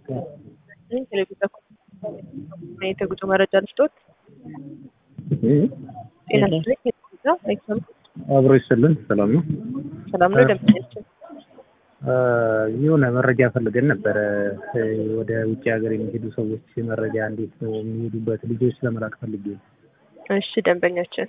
የተጉዞ መረጃ ልስጦት። ጤና ይስጥልኝ። የተጉዞ አይሰማም። አብሮ ይስጥልን። ሰላም ነው። ሰላም ነው። ደምኛችን የሆነ መረጃ ፈልገን ነበረ። ወደ ውጭ ሀገር የሚሄዱ ሰዎች መረጃ እንዴት ነው የሚሄዱበት? ልጆች ለመላክ ፈልጌ ነው። እሺ፣ ደንበኛችን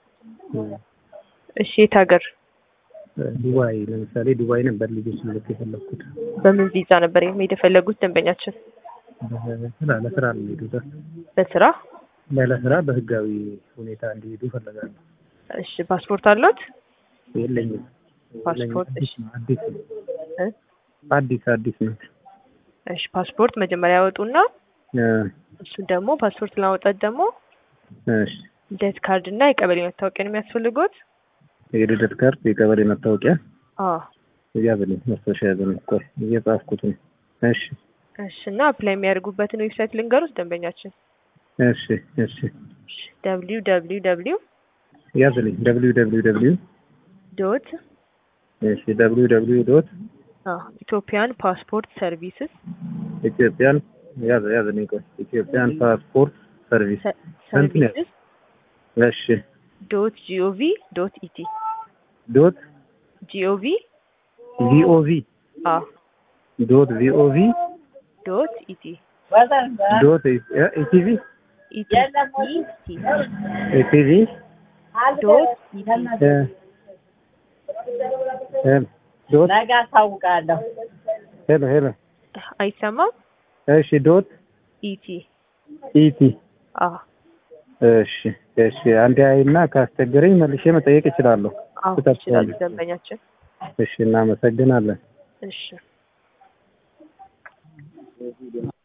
እሺ፣ የት ሀገር? ዱባይ ለምሳሌ ዱባይ ነበር ልጆች ልልክ የፈለግኩት። በምን ቪዛ ነበር መሄድ የፈለጉት ደንበኛችን? ስራ ለስራ ነው የሚሄዱት። በስራ ለስራ በህጋዊ ሁኔታ እንዲሄዱ እፈልጋለሁ። እሺ፣ ፓስፖርት አለት? የለኝም። ፓስፖርት እሺ፣ አዲስ ነው። እ? አዲስ አዲስ ነው። እሺ፣ ፓስፖርት መጀመሪያ ያወጡና እሱን ደግሞ ፓስፖርት ለማውጣት ደግሞ እሺ ልደት ካርድ እና የቀበሌ መታወቂያ ነው የሚያስፈልጉት። የልደት ካርድ፣ የቀበሌ መታወቂያ አዎ ያዝልኝ። መስታወሻ ያዝልኝ። ቆይ እየጻፍኩት ነው። እሺ እሺ። እና አፕላይ የሚያደርጉበትን ዌብሳይት ልንገሩት ደንበኛችን። እሺ እሺ ደብሊው ደብሊው ደብሊው ያዝልኝ። ደብሊው ደብሊው ደብሊው ዶት እሺ ደብሊው ደብሊው ዶት ኢትዮጵያን ፓስፖርት ሰርቪስስ ኢትዮጵያን ያዝ ያዝልኝ። ቆይ ኢትዮጵያን ፓስፖርት ሰርቪስ ሰርቪስስ እሺ ዶት ጂኦቪ ዶት ኢቲ ዶት ጂኦቪ ቪኦቪ አ ዶት ቪኦቪ ዶት ኢቲ ዶት ኢቲቪ ኢቲ ኢቲ ኢቲቪ ዶት ኢቲ ዶት ነገ አሳውቃለሁ። ሄሎ ሄሎ አይሰማም። እሺ ዶት ኢቲ ኢቲ አ እሺ እሺ አንዴ አይና ካስቸገረኝ መልሼ መጠየቅ እችላለሁ። አዎ ይችላል ደንበኛችን። እሺ እናመሰግናለን። እሺ